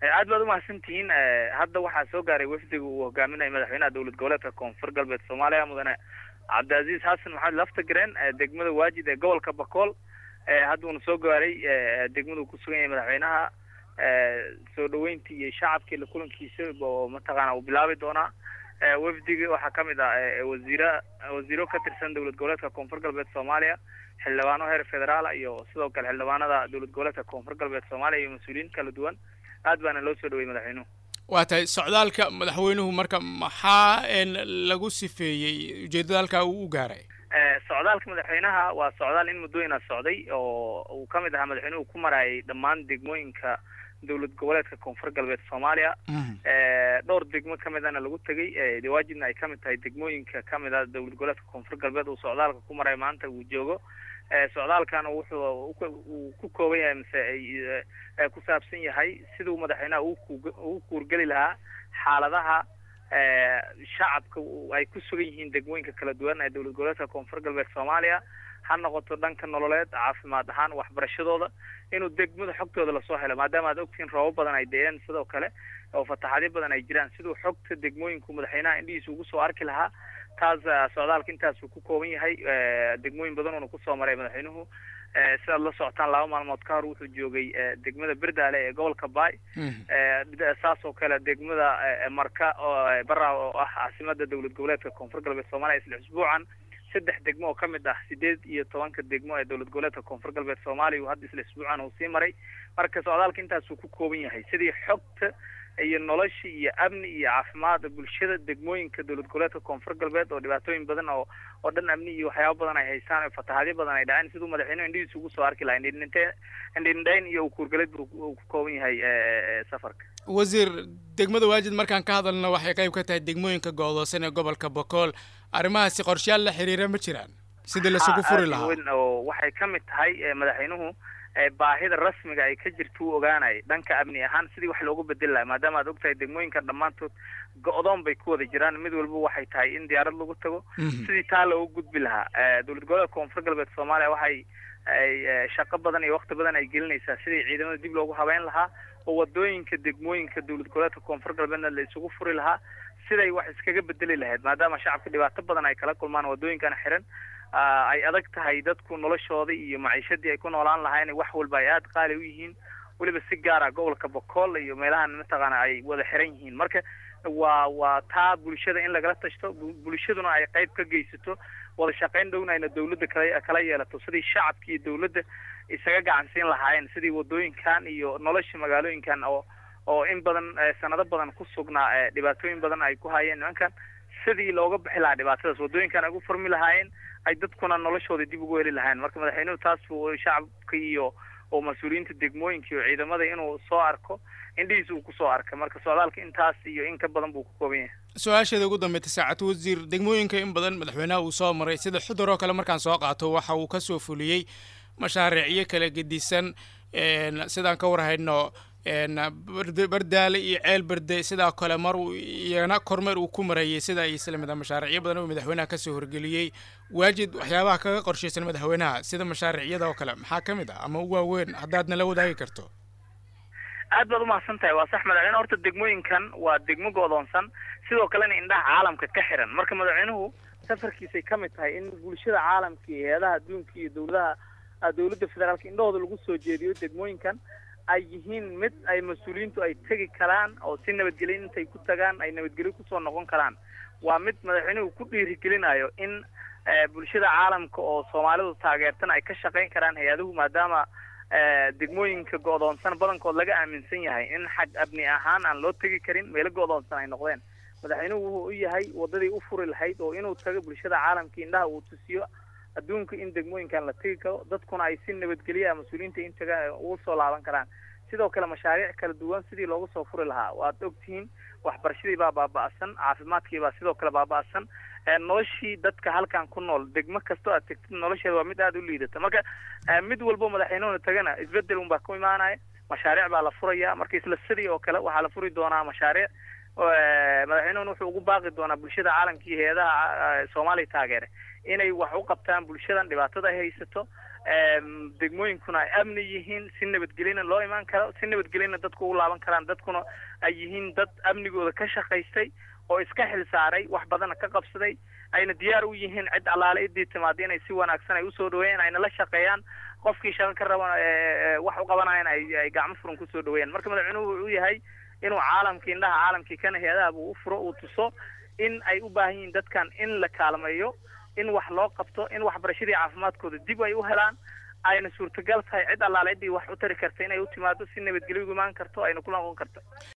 aad baad umahadsantihiin hadda waxaa soo gaaray wafdiga uu hogaaminayo madaxweynaha dowlad goboleedka koonfur galbeed soomaaliya mudane cabdicaziiz xasan maxamed laftagreen degmada waajid ee gobolka bakool hadda uuna soo gaaray degmada uu kusugan yahay madaxweynaha soo dhaweyntii iyo shacabkii la kulankiisa oo mataqaana uu bilaabi doonaa wafdiga waxaa kamid ah wasiira wasiiro ka tirsan dowlad goboleedka koonfur galbeed soomaaliya xildhibaano heer federaala iyo sidoo kale xildhibaanada dowlad goboleedka koonfur galbeed soomaaliya iyo mas-uuliyiin kala duwan aad baana loo soo dhaweyey madaxweynuhu waa tahay socdaalka madaxweynuhu marka maxaa lagu sifeeyey ujeedada halkaa uu u gaaray socdaalka madaxweynaha waa socdaal in muddooyina socday oo uu kamid ahaa madaxweynuhu ku marayay dhammaan degmooyinka dowlad goboleedka koonfur galbeed soomaaliya dhowr degmo kamidana lagu tegay dawaajibna ay kamid tahay degmooyinka kamid a dowlad goboleedka koonfur galbeed uu socdaalka ku maray maanta uu joogo socdaalkana wuxuu uu ku kooban yahay mise ku saabsan yahay siduu madaxweynaha ugu kuurgeli lahaa xaaladaha shacabka ay ku sugan yihiin degmooyinka kala duwan ee dowlad goboleedka koonfur galbeed soomaaliya ha noqoto dhanka nololeed caafimaad ahaan waxbarashadooda inuu degmada xogtooda lasoo helo maadaama aad ogtihiin roobab badan ay deeen sidoo kale oo fataxaadyo badan ay jiraan siduu xogta degmooyinku madaxweynaha indhihiisa ugu soo arki lahaa taas socdaalka intaasuu ku kooban yahay degmooyin badan uuna kusoo maray madaxweynuhu sidaad la socotaan laba maalmood ka hor wuxuu joogay degmada berdaale ee gobolka baay saas oo kale degmada marka oo bara oo ah caasimada dowlad goboleedka koonfur galbeed soomaaliya isla usbuucan saddex degmo oo kamid ah sideed iyo tobanka degmo ee dowlad goboleedka koonfur galbeed soomaaliya uu hadda isla isbuucan uu sii maray marka socdaalka intaasuu ku kooban yahay sidii xogta iyo nolosha iyo amni iyo caafimaad bulshada degmooyinka dowlad goboleedka koonfur galbeed oo dhibaatooyin badan oo oo dhan amni iyo waxyaaba badan ay haystaan oo fatahaadyo badan ay dhaceen siduu madaxweynuhu indhihiisa ugu soo arki lahaa indhindhinte indhindhayn iyo ukuurgalid buu ku kooban yahay safarka wasiir degmada waajid markaan ka hadalno waxay qayb ka tahay degmooyinka go'doosan ee gobolka bokool arrimahaasi qorshayaal la xiriira ma jiraan sidii lasugu furi lahaa oo waxay kamid tahay madaxweynuhu baahida rasmiga ay ka jirta u ogaanay dhanka amni ahaan sidii wax loogu bedeli laha maadaama aad ogtahay degmooyinka dhammaantood go-doon bay ku wada jiraan mid walba waxay tahay in diyaarad lagu tago sidii taa loogu gudbi lahaa dowlad goboleedka koonfur galbeed soomaaliya waxay ay shaqo badan iyo wakti badan ay gelinaysaa sidii ciidamada dib loogu habeyn lahaa oo wadooyinka degmooyinka dowlad goboleedka koonfur galbeedna la isugu furi lahaa siday wax iskaga bedeli lahayd maadaama shacabka dhibaato badan ay kala kulmaan wadooyinkana xiran ay adag tahay dadku noloshooda iyo maciishadii ay ku noolaan lahaayeen wax walba ay aada qaali u yihiin weliba si gaara gobolka bokool iyo meelahan mataqaana ay wada xiran yihiin marka waa waa taa bulshada in lagala tashto bulshaduna ay qayb ka geysato wada shaqayn dhowna ayna dawladda kala kala yeelato sidii shacabka iyo dawladda isaga gacansiin lahaayeen sidii wadooyinkan iyo nolosha magaalooyinkan oo oo in badan sanado badan ku sugnaa dhibaatooyin badan ay ku hayeen nimankan sidii looga bixi lahaa dhibaatadaas wadooyinkan ay ugu furmi lahaayeen ay dadkuna noloshooda dib ugu heli lahayn marka madaxweynuhu taas buu shacabka iyo oo mas-uuliyiinta degmooyinka iyo ciidamada inuu soo arko indhihiisa uu kusoo arkay marka socdaalka intaas iyo in ka badan buu ku kooban yahay su-aasheeda ugu dambeysay saacad wasiir degmooyinka in badan madaxweynaha uu soo maray sida xudur oo kale markaan soo qaato waxa uu kasoo fuliyey mashaariicyo kala gedisan sidaan ka warhayno bardaale iyo ceel berde sidaa kale mar iyana kormeer uu ku marayay sida ay isla mid mashaariicyo badan oo madaxweynaha kasoo horgeliyey waajid waxyaabaha kaga qorshaysan madaxweynaha sida mashaariicyada oo kale maxaa ka mid ah ama u waaweyn haddaad nala wadaagi karto aad baad umahadsan tahay waa sax madaxweyne horta degmooyinkan waa degmo go'doonsan sidoo kalena indhaha caalamka ka xiran marka madaxweynuhu safarkiisay ka mid tahay in bulshada caalamka iyo hay-adaha adduunka iyo dowladaha dowladda federaalka indhahooda lagu soo jeediyo degmooyinkan ay yihiin mid ay mas-uuliyiintu ay tegi karaan oo si nabadgelyo intay ku tagaan ay nabadgelyo kusoo noqon karaan waa mid madaxweynuhu ku dhiirigelinayo in bulshada caalamka oo soomaalidu taageertan ay ka shaqayn karaan hay-aduhu maadaama degmooyinka go'doonsan badankood laga aaminsan yahay in xag abni ahaan aan loo tegi karin meelo go'doonsan ay noqdeen madaxweynuhu wuxuu u yahay wadadii u furi lahayd oo inuu tago bulshada caalamka indhaha uu tusiyo adduunka in degmooyinkan la tegi karo dadkuna ay si nabadgelya mas-uuliyiinta intaga ugu soo laaban karaan sidoo kale mashaariic kala duwan sidii loogu soo furi lahaa waad ogtihiin waxbarashadii baa baaba'san caafimaadkii baa sidoo kale baaba'san noloshii dadka halkan ku nool degmo kastoo aad tegtid nolosheeda waa mid aada u liidata marka mid walbo madaxweynuhuna tagana isbedel un baa ku imaanaya mashaariic baa la furaya marka isla sidii oo kale waxaa la furi doonaa mashaariic madaxweynuhuna wuxuu ugu baaqi doonaa bulshada caalamka iyo hay-adaha soomaaliya taageere inay wax u qabtaan bulshadan dhibaatada ay haysato degmooyinkuna ay amni yihiin si nabadgelyana loo imaan karo si nabadgelyana dadku ugu laaban karaan dadkuna ay yihiin dad amnigooda ka shaqaystay oo iska xil saaray wax badana ka qabsaday ayna diyaar u yihiin cid allaale idii timaada inay si wanaagsan ay usoo dhaweeyaan ayna la shaqeeyaan qofkii shaqo ka raba wax u qabanayan ay ay gacmo furan kusoo dhaweeyaan marka madaxweynuhu wuxuu yahay inuu caalamkii indhaha caalamkii kana hay-adaha buu u furo uu tuso in ay u baahan yihiin dadkan in la kaalmeeyo in wax loo qabto in waxbarashadii caafimaadkooda dib ay u helaan ayna suurtagal tahay cid allaale ciddii wax u tari karta inay u timaado si nabadgelyo ugu imaan karto ayna ku noqon karto